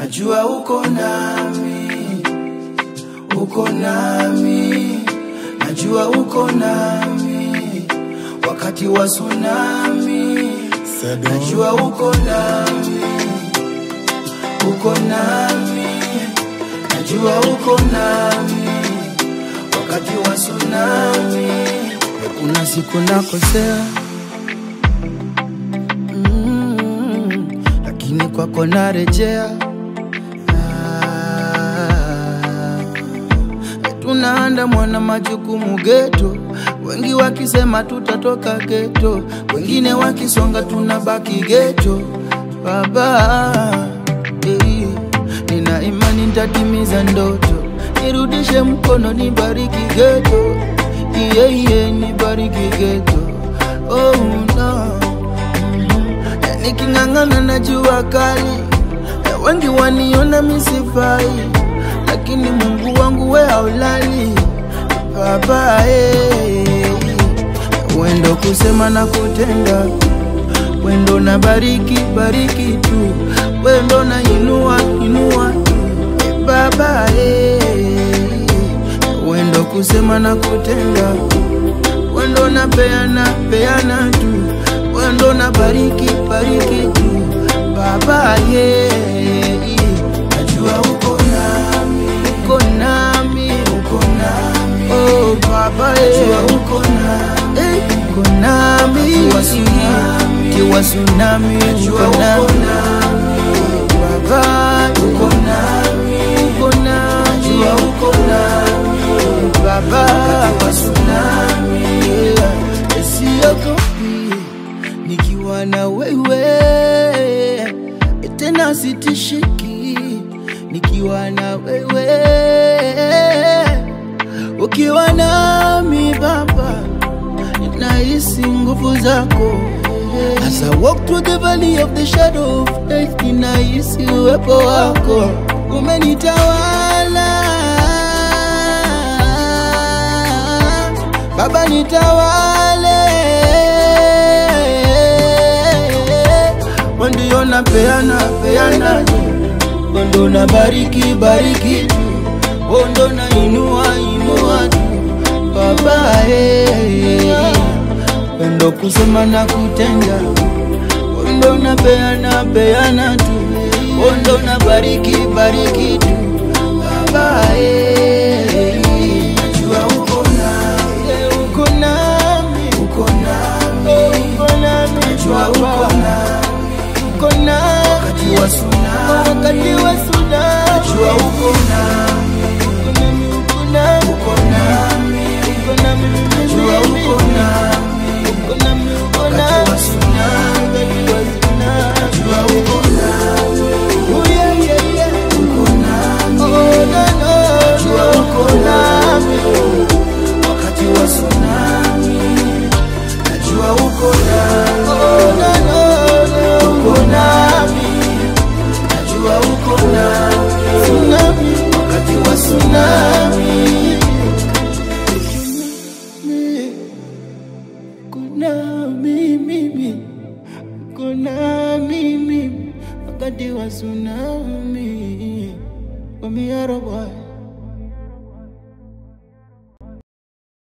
najua uko nami, uko nami, najua uko nami wakati wa tsunami, najua uko nami, uko nami, najua uko nami wakati wa tsunami. Kuna siku nakosea mm, lakini kwako narejea. Ah, tunaanda mwana majukumu geto, wengi wakisema tutatoka geto, wengine wakisonga tunabaki geto. Baba eh, nina imani nitatimiza ndoto, nirudishe mkono, nibariki geto, iye iye, nibariki geto. Oh no niking'ang'ana na jua kali, na wengi waniona misifai, lakini Mungu wangu we haulali Baba eh, wendo kusema na kutenda, wendo na bariki bariki tu, wendo na inua inua tu eh, Baba eh, wendo kusema na kutenda, wendo na peana peana tu wendo na bariki bariki tu baba ye najua uko nami uko nami uko nami oh baba ye najua uko nami eh, uko nami kiwa tsunami kiwa tsunami uko nami baba uko nami uko nami najua uko nami baba kiwa tsunami yeah. siogopi nikiwa na wewe tena sitishiki nikiwa na wewe ukiwa nami baba nahisi nguvu zako As I walk through the valley of the shadow of death ninahisi uwepo wako umenitawala baba nitawale ndio na peana peana ndo na bariki bariki ndo na inua inua tu baba eh ndo kusema na kutenda ndo na peana peana tu ndo na bariki bariki tu baba eh najua uko nami uko nami uko nami uko nami najua uko nami uko nami wakati wa tsunami, wakati wa tsunami, najua uko nami, uko nami, uko nami, uko nami, najua uko nami, uko nami, uko nami, wakati wa tsunami, wakati wa tsunami, najua uko nami, oh yeah yeah yeah, uko nami, oh no no, najua uko nami, wakati wa tsunami, najua uko nami, oh no no no, uko nami najua uko nami tsunami, wakati wa tsunami. Kuna mimi, kuna mimi, wakati wa tsunami. Omiaro boy.